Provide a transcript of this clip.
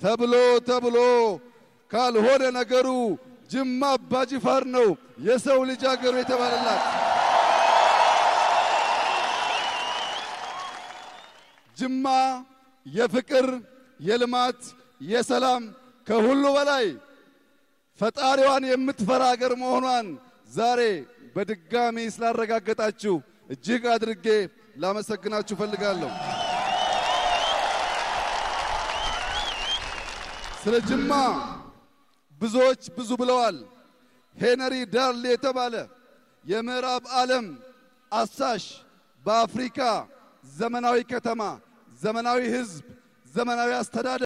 ተብሎ ተብሎ ካልሆነ ነገሩ ጅማ አባጅፋር ነው የሰው ልጅ አገሩ የተባለላት። ጅማ የፍቅር፣ የልማት፣ የሰላም ከሁሉ በላይ ፈጣሪዋን የምትፈራ አገር መሆኗን ዛሬ በድጋሚ ስላረጋገጣችሁ እጅግ አድርጌ ላመሰግናችሁ ፈልጋለሁ። ስለ ጅማ ብዙዎች ብዙ ብለዋል። ሄነሪ ዳርሌ የተባለ የምዕራብ ዓለም አሳሽ በአፍሪካ ዘመናዊ ከተማ፣ ዘመናዊ ሕዝብ፣ ዘመናዊ አስተዳደር